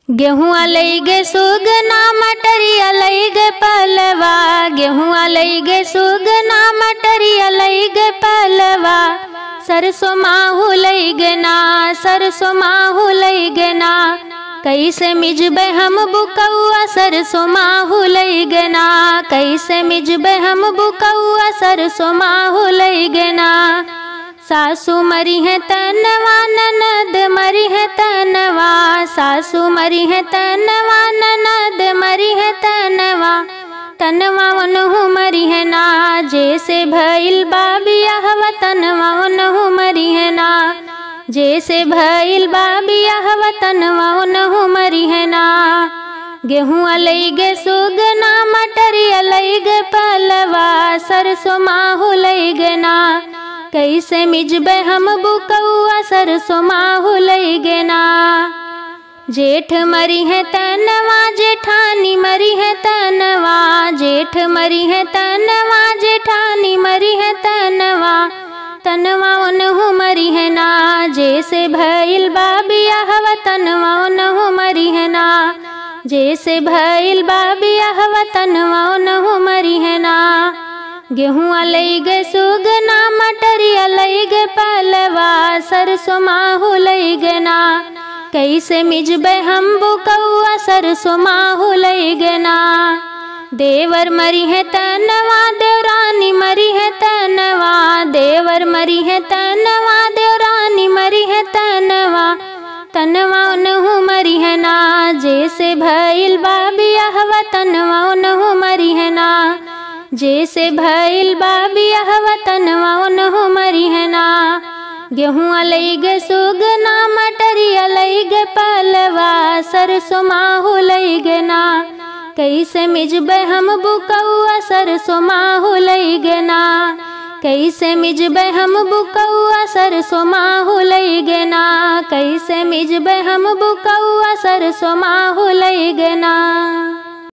गेहुआ लईगे सुगना मटरिया लईगे पलवा गेहुआ लईगे सुगना मटरिया लईगे पलवा सरसों माहू लईगे ना सरसों माहू लईगे ना कैसे मिजबे हम बुकौआ सरसों माहू लईगे ना कैसे मिजबे हम बुकौआ सरसों माहू लईगे ना सासू मरी है तनवा ननद मरी है तनवा सासू मरी है तनवा ननद मरी है तनवा तनवा उनहु मरी है ना जैसे भइल बाबिया हवा तनवा उनहु मरी है ना जैसे भइल बाबिया हवा तनवा उनहु मरी है ना गेहूँ अलैगे सुगना मटरिया लैगे पलवा सरसों माहू लैगे ना कैसे मिजबे हम बुकौआ सरसों माहू लैगे ना जेठ मरी है तनवा जेठानी मरी है तनवा जेठ मरी है तनवा जेठानी मरी है तनवा तनवा उनहु मरी है ना जैसे भइल बाबिया हवा तनवा उनहु मरी है ना जैसे भइल बाबिया हवा तनवा उनहु मरी है ना गेहूँ लैगे सुगना मटरिया लैगे पलवा सरसों माहू लैगे ना कैसे मिजबे हम बुकौआ सरसों माहू लैगे ना देवर मरी है तनवा देवरानी मरी है तनवा देवर मरी है तनवा देवरानी मरी है तनवा तनवा उनहु मरी है ना जैसे भइल बाबिया हवा तनवा उनहु मरी है ना जैसे भइल बाबिया हवा तनवा उनहु मरी है ना गेहूँ लैगे सुगना मटरिया लैगे पलवा सरसों माहू लैगे ना कैसे मिजबे हम बुकौआ सरसों माहू लैगे ना कैसे मिजबे हम बुकौआ सरसों माहू लैगे ना कैसे मिजबे हम बुकौआ सरसों माहू लैगे ना